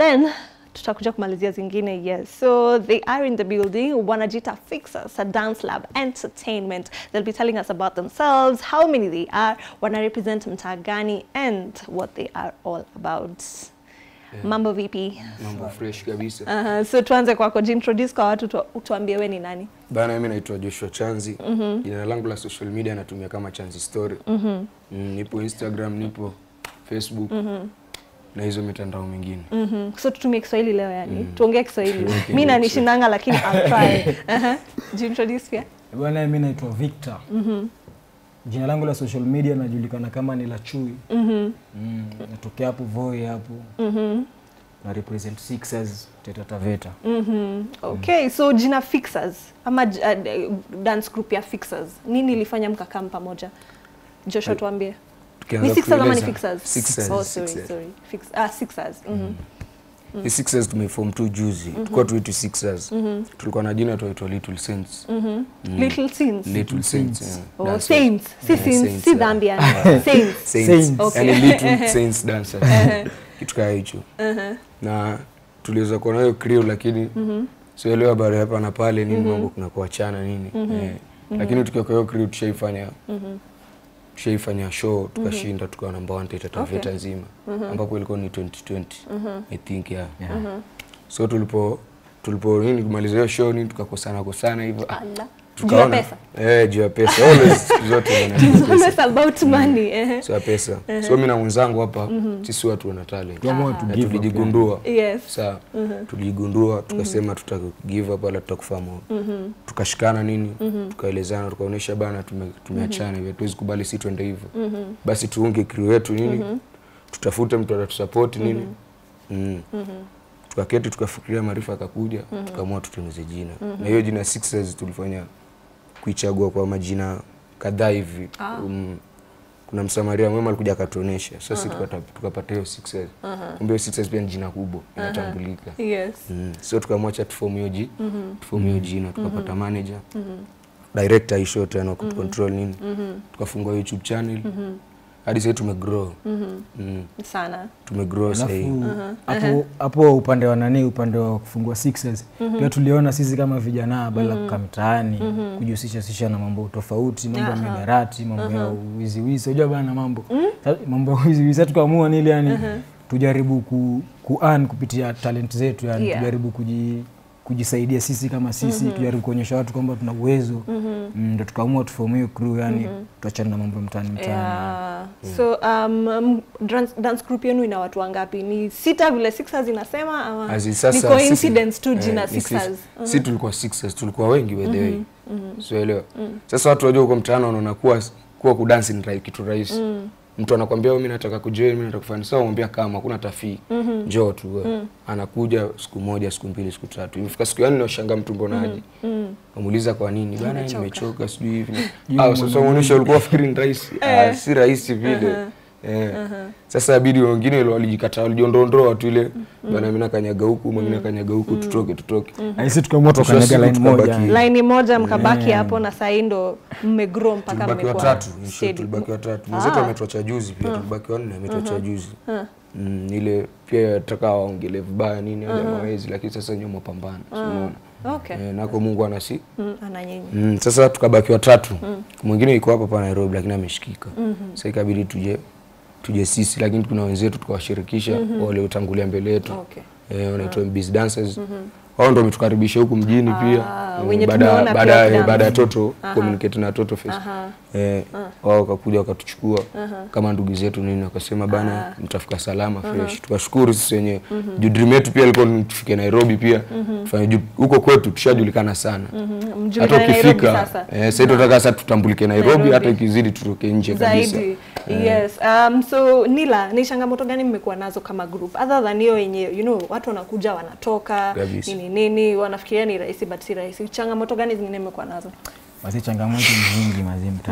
then tutakuja kumalizia zingine yes so they are in the building wanajita fixers a dance lab entertainment they'll be telling us about themselves how many they are wana represent mtaa gani and what they are all about mambo vipi mambo fresh kabisa uh, so tuanze kwako jintroduce kwa watu tu, tuambie we ni nani bana mimi naitwa joshua chanzi jina langu la social media natumia kama chanzi story mm, nipo instagram nipo facebook na hizo mitandao mingine Mhm. so tutumie kiswahili leo yani tuongee kiswahili mi nanishinanga lakini I'll try uh-huh. jintroduce pia Bwana, mimi naitwa Victor. Jina langu la social media najulikana kama ni la Chui. Mm, natokea hapo Voi hapo. Na represent Sixers Taita Taveta. Mhm. Okay, so jina Fixers ama j- uh, dance group ya Fixers, nini ilifanya mkakaa pamoja? Joshua, tuambie. Tukianza Ni Sixers ama ni kueleza- Fixers? Sixers, Oh, sorry, Sixers. sorry. Fix, ah, Sixers. Mhm. Hii Sixers tumeform tu juzi tulikuwa tuitu Sixers tulikuwa na jina tuaitwa Little Saints Little Saints. Little Saints yeah. Oh, Dancers. Saints. Si Yeah, Saints, Saints, si yeah. dhambi yani. Saints. Saints. Saints. Okay. Yani Little Saints dancers kitu kaa hicho na tuliweza kuwa nayo crew lakini sielewa habari hapa na pale nini mambo kuna kuachana nini eh. lakini tukiwa kwa hiyo crew tushaifanya tushaifanya show tukashinda tukawa namba 1 Taita Taveta nzima ambapo ilikuwa ni 2020 I think yeah. so tulipo tulipo nini kumaliza hiyo show nini tukakosana kosana hivyo ah, Ala. Juu ya tukaona pesa. eh juu ya pesa always siku zote bana, juu ya It's pesa always about money. eh. sio ya pesa so mimi na mwenzangu hapa sisi watu wana talent Tuamua tu na give up. tulijigundua Yes. saa tulijigundua tukasema tuta give up wala tutakufa moyo tukashikana nini tukaelezana tukaonyesha bana tume- tumeachana hivi hatuwezi kubali si twende hivyo basi tuunge crew yetu nini tutafute mtu atatusupport nini mm. tukaketi tukafikiria maarifa akakuja tukaamua tutengeneze jina na hiyo jina Sixers tulifanya kuichagua kwa majina kadhaa hivi um, kuna msamaria mwema alikuja akatuonesha sasa sisi tukata- tukapata hiyo Sixers kumbe hiyo Sixers pia ni jina kubwa inatambulika Yes. Mm. so tukamwacha tufomu hiyo ji tufomu hiyo jina tukapata manager director isho tena kutucontrol nini tukafungua youtube channel hadi sasa tumegrow mm. Sana. tumegrow sasa hivi Alafu hapo hapo upande wa nani, upande wa kufungua Sixers pia tuliona sisi kama vijana badala ya kukaa mtaani kujihusisha sisha na mambo tofauti, mambo ya mihadarati, mambo ya wiziwizi, unajua bana mambo Sa- mambo ya wiziwizi. Sasa tukaamua nili yani tujaribu ku, ku earn kupitia talent zetu yani Yeah. tujaribu kuji kujisaidia sisi kama sisi tujaribu kuonyesha watu kwamba tuna uwezo mm, ndo tukaamua tufomu hiyo crew yani tuachane na mambo ya mtaani mtaani Yeah. So um, um, dance, dance group yenu ina watu wangapi? Ni sita vile Sixers inasema ama Azi ni sasa coincidence sisi- tu eh, jina ni sisi- Sixers? si tulikuwa Sixers tulikuwa wengi by the way so elewa sasa watu wajua huko mtaani wanaona kuwa kuwa kudansi ni rahi- kitu rahisi mtu anakwambia "Oh, mimi nataka kujoin mimi nataka kufanya sasa umwambia kama hakuna tafii njoo tu wewe anakuja siku moja siku mbili siku tatu imefika siku yani nashanga mtu mbona aje amuuliza kwa nini bana Nimechoka. nimechoka sijui hivi ah sasa unaonyesha ulikuwa fikiri ni rahisi ah si rahisi vile Eh. Sasa abidi wengine wale walijikataa walijiondoondoa watu ile bana mimi nakanyaga huku mwingine nakanyaga huku tutoke tutoke Na sisi tukaamua Mwisho wa tukanyaga siku line moja tukabaki- yani. Laini moja mkabaki hapo na sahii ndo mmegrow mpaka tulibaki mmekuwa watatu in short, steady. tulibaki watatu mwenzetu ametuacha juzi pia tulibaki wanne ametuacha juzi Mm, ile pia taka waongele vibaya nini uh mawezi lakini sasa nyuma pambana si unaona Okay. eh, nako Mungu anasi Mm, ana nyinyi. mm, sasa tukabaki watatu mwingine yuko hapa pa Nairobi lakini ameshikika sasa ikabidi tuje tuje sisi lakini kuna wenzetu tukawashirikisha wale utangulia mbele yetu Okay. eh, wanaitwa Biz Dancers wao ndio wametukaribisha huku mjini pia Eh, wenye baada tumeona pia baada wakidance. baada ya toto communicate na toto face eh, wao wakakuja wakatuchukua kama ndugu zetu nini wakasema bana mtafika salama fresh tukashukuru sisi wenyewe juu dream yetu pia ilikuwa ni tufike Nairobi pia tufanye juu huko kwetu tushajulikana sana Mhm, hata mjulikane Nairobi ukifika sasa. eh, sasa tunataka sasa tutambulike Nairobi, Nairobi. hata ikizidi tutoke nje kabisa zaidi yes um, so nila ni changamoto gani mmekuwa nazo kama group other than hiyo yenye you know watu wanakuja wanatoka Kabisa. nini nini wanafikiria ni rahisi but si rahisi changamoto gani zingine mmekuwa nazo Basi changamoto ni nyingi mazee mtaani.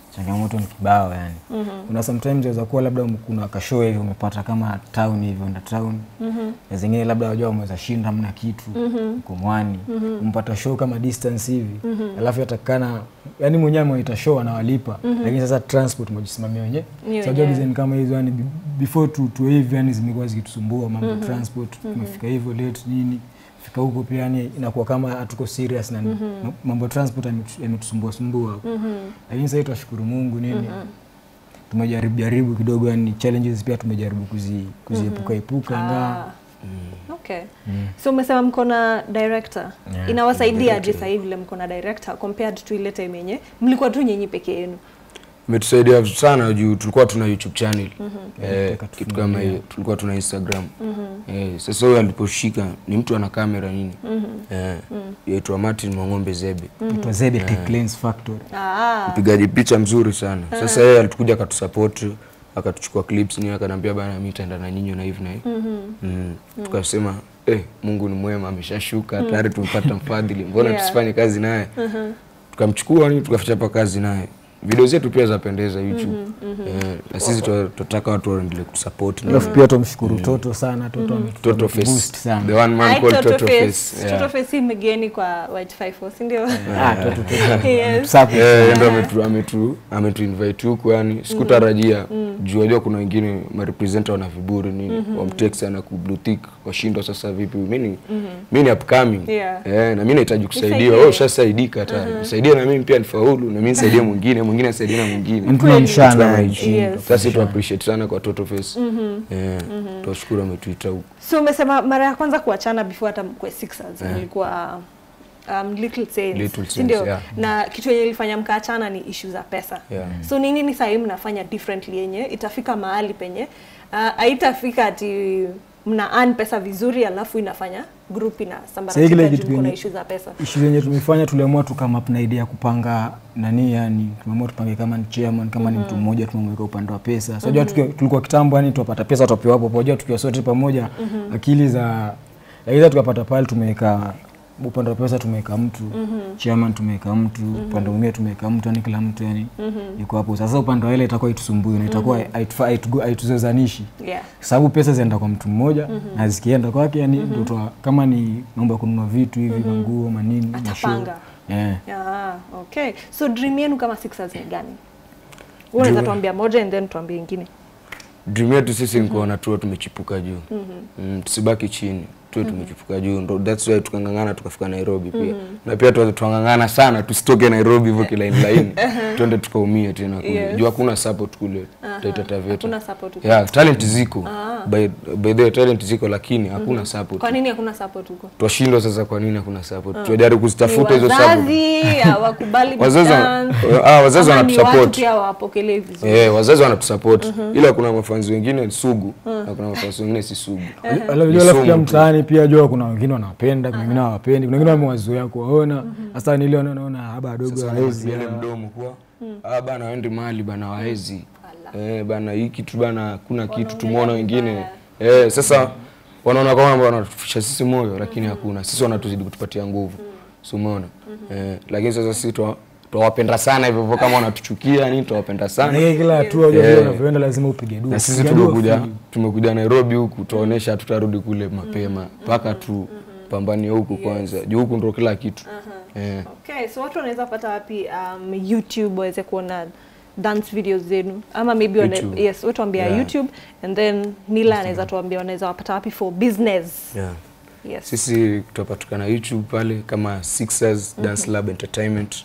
changamoto ni kibao yani kuna sometimes inaweza kuwa labda um- kuna kashow hivi umepata kama town hivi enda town na zingine labda wajua umeweza shinda hamna kitu uko mwani umpata show kama distance hivi alafu yatakana yani mwenyewe ameita show anawalipa lakini sasa transport mwajisimamia wenyewe Ni Sasa wenyewe. design kama hizo yani be- before tu tu hivi yani zimekuwa zikitusumbua mambo ya transport tumefika hivyo late nini fika huko pia yani inakuwa kama hatuko serious na ma- mambo ya transport yametu- yametusumbua sumbua lakini sasa hivi tunashukuru Mungu nini tumejaribu jaribu kidogo yani challenges pia tumejaribu kuzi kuziepuka epuka ingawa Ah. Okay. So umesema mko na director. Yeah, Inawasaidia aje sasa hivi vile mko na director compared to ile time yenye mlikuwa tu nyinyi peke yenu? imetusaidia sana juu tulikuwa tuna youtube channel eh, Nataka kitu kama hiyo tulikuwa tuna instagram eh, sasa huyo aliposhika ni mtu ana kamera nini eh, yaitwa martin mwang'ombe zebe itwa Zebe Tech Lens Factory Ah. mpigaji picha mzuri sana sasa yeye alitukuja akatusupport akatuchukua clips ni akaniambia bana mimi nitaenda na nyinyi na hivi na hivi mm. tukasema eh, Mungu ni mwema ameshashuka tayari tumepata mfadhili mbona Yeah. tusifanye kazi naye tukamchukua ni tukachapa kazi naye video zetu pia zapendeza youtube eh, na sisi twa- tunataka watu waendelee kutusupport na alafu pia tumshukuru Toto sana Toto ametu- Toto ametuboost Face sana the one man Ai, called Toto Toto Face. Face Toto yeah. Face si mgeni kwa White 54, si ndio? Ah, Toto Toto Yes. ametusupport. Eh, ndo ametu ametu ametu invite huku yani sikutarajia juu wajua kuna wengine marepresenta wana viburi nini wamtext ana ku blue tick washindwa sasa vipi mimi ni mimi ni upcoming Yeah. eh na mimi nahitaji kusaidiwa Nisaidie. wewe ushasaidika tayari nisaidie na mimi pia nifaulu na mimi nisaidie mwingine mwingine asaidie na mwingine Yaani tunamshana Kama yani. hichi. Yes. sasa tu appreciate sana kwa Toto Face eh tunashukuru ametuita huku So umesema mara ya kwanza kuachana before hata mkwe Sixers mlikuwa um, Little Saints, Little si Saints, ndio? yeah. Na kitu yenye ilifanya mkaachana ni issue za pesa. Yeah. So ni nini sasa hivi mnafanya differently yenye itafika mahali penye uh, haitafika ati mna earn pesa vizuri alafu inafanya group Sasa ile inasambaratika kitu juu kuna yenye- issue za pesa. ishu zenye tumefanya tuliamua tukama na idea ya kupanga nani yani tumeamua tupange kama ni chairman kama ni mtu mmoja tumemweka upande wa pesa so unajua tukiwa- tulikuwa kitambo yani tuwapata pesa tuwapewa hapo pamoja tukiwa sote pamoja akili za aidha tukapata pale tumeweka upande wa pesa tumeweka mtu chairman tumeweka mtu upande mwingine tumeweka mtu yani kila mtu yani yuko hapo sasa upande wa ile itakuwa itusumbui na itakuwa haitufa- haitugo- haituzozanishi Yeah. sababu pesa zinaenda kwa mtu mmoja na zikienda kwake yani ndo twa- kama ni mambo ya kununua vitu hivi manguo manini mashow. Atapanga. yeah. Ah, okay. So dream yenu kama Sixers ni gani? Wewe unaweza tuambia moja and then tuambie ingine. dream yetu sisi ni kuona tuwe tumechipuka juu mm, tusibaki chini tuwe tumechipuka juu ndo that's why tukang'ang'ana tukafika Nairobi pia na pia tuanze tuang'ang'ana sana tusitoke Nairobi hivyo kilaini laini twende tukaumie tena kule Yes. juu hakuna support kule Taita Taveta Hakuna support huko. yeah talent ziko by, by the way, talent ziko lakini hakuna support Kwa nini hakuna support huko? twashindwa sasa kwa nini hakuna support tunajaribu Ni kuzitafuta hizo support wazazi hawakubali Wazazi wana- dance, ah, wazazi ama ni wanatusupport. watu pia hawapokelei vizuri. Eh, wazazi wanatusupport ila kuna mafanzi wengine sugu na kuna mafanzi wengine si sugu Unajua Ni alafu sumu pia tu. mtaani pia jua kuna wengine wanawapenda kuna wengine hawapendi kuna wengine wamewazoea kuwaona sasa nile naona haba wadogo Sasa hawezi wanazibiana mdomo kuwa ah bana waende mahali bana waezi eh bana hii kitu bana kuna kitu tumeona wengine eh sasa wanaona kama wanatufisha sisi moyo lakini hakuna sisi wanatuzidi kutupatia nguvu si umeona eh lakini sasa sisi twa- twawapenda sana hivyo hivyo kama wanatuchukia nini twawapenda sana na kila hatua unajua Yeah. vile unavyoenda lazima upige dua na sisi Ukipiga dua, tumekuja free. tumekuja Nairobi huku tuwaonesha tutarudi kule mapema mpaka tu pambanie huku kwanza juu huku ndo kila kitu eh Okay, so watu wanaweza pata wapi um, YouTube waweze kuona dance videos zenu ama maybe wana, YouTube. yes, watu ambia Yeah. YouTube and then Nila anaweza tuambia wanaweza wapata wapi for business. yeah Yes. sisi tutapatikana youtube pale kama Sixers Dance Lab Entertainment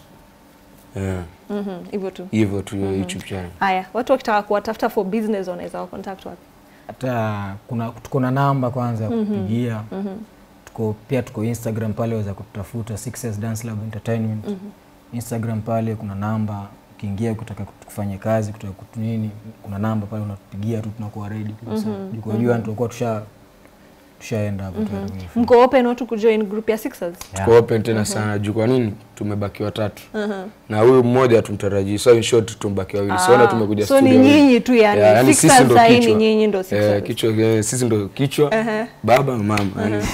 yeah. Mhm, hivyo tu. hivyo tu hiyo youtube channel Haya, watu wakitaka kuwatafuta for business wanaweza wa contact wapi? hata kuna tuko na namba kwanza ya kupigia tuko pia tuko instagram pale waweza kututafuta Success Dance Lab Entertainment instagram pale kuna namba ukiingia ukitaka kut- kufanya kazi kutaka kutu nini kuna namba pale unatupigia tu tunakuwa ready kabisa mm jua tutakuwa tusha tushaenda hapo tayari kwenye phone. Mko open watu kujoin group ya Sixers? Yeah. tuko open tena sana juu kwa nini tumebaki watatu na huyu mmoja tumtarajii so in short tumebaki wawili siona Ah, tumekuja so ni studio wawili. nyinyi tu yani, Yeah, yani Sixers sisi ndo sahi ni kichwa. nyinyi ndo Eh, Sixers. kichwa eh, sisi ndo kichwa baba mama yani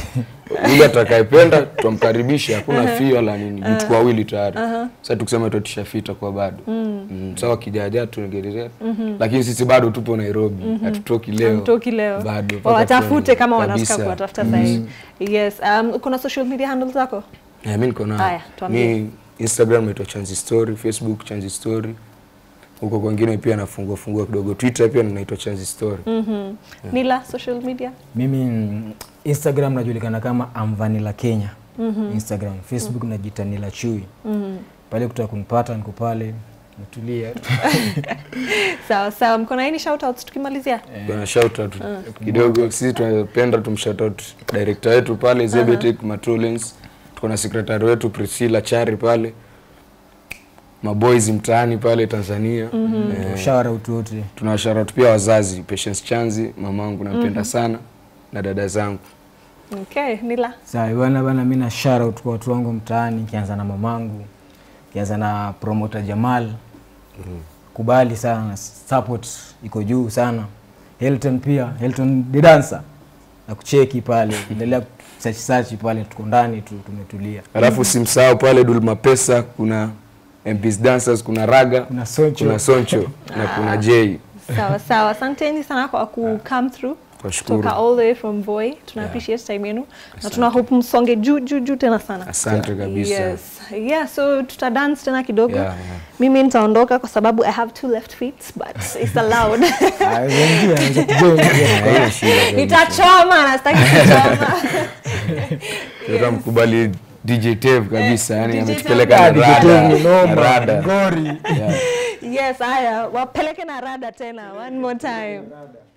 yule atakayependa tutamkaribisha hakuna fee wala nini uh tuko wawili tayari sasa tukisema tutisha fita kwa bado mm. sawa kijaja tuongelea lakini sisi bado tupo Nairobi hatutoki leo Hamtoki leo bado mpaka watafute tuone. kama wanataka Kabisa. kuwatafuta zaidi yes um, kuna social media handles zako Eh, mi niko nayo. Haya, tuambie. Mi Instagram naitwa Chanzi Story, Facebook Chanzi Story. Huko kwingine pia nafungua fungua kidogo. Twitter pia naitwa Chanzi Story. nila social media mimi mm, instagram najulikana kama amvanila kenya instagram facebook najita nila chui pale kutaka kunipata niko pale natulia sawa sawa mko na any shoutouts tukimalizia Kuna shout out kidogo. Sisi tunapenda tumshout out director wetu pale Zebetek Matulens. Tuko na secretary wetu Priscilla Chari pale. Maboys mtaani pale Tanzania. Eh, shawara utu wote tunawashout pia wazazi Patience Chanzi, mamangu nampenda sana na dada zangu. okay nila sawa bana bana mi na shara out kwa watu wangu mtaani nikianza na mamangu nikianza na promoter jamal kubali sana support iko juu sana Hilton pia Hilton the dancer na kucheki pale endelea search search pale tuko ndani tu tumetulia Alafu simsahau pale Dulma Pesa, kuna MPs Dancers, kuna Raga, kuna Soncho kuna Soncho na kuna J. sawa sawa asanteni sana kwa ku come through Twashukuru. kutoka all the way from Voi tuna appreciate time yenu na tuna hope msonge juu juu juu tena sana Asante kabisa. yes yeah so tuta dance tena kidogo Yeah, yeah. mimi nitaondoka kwa sababu i have two left feet but it's allowed Ah, wengi wanaweza kujoin pia. Haina shida kabisa. nitachoma na sitaki kuchoma Tutamkubali DJ Tev kabisa, yani DJ ametupeleka Ah, na DJ rada, Tev ni na noma, rada. ngori Yeah. yes haya wapeleke na rada tena one more time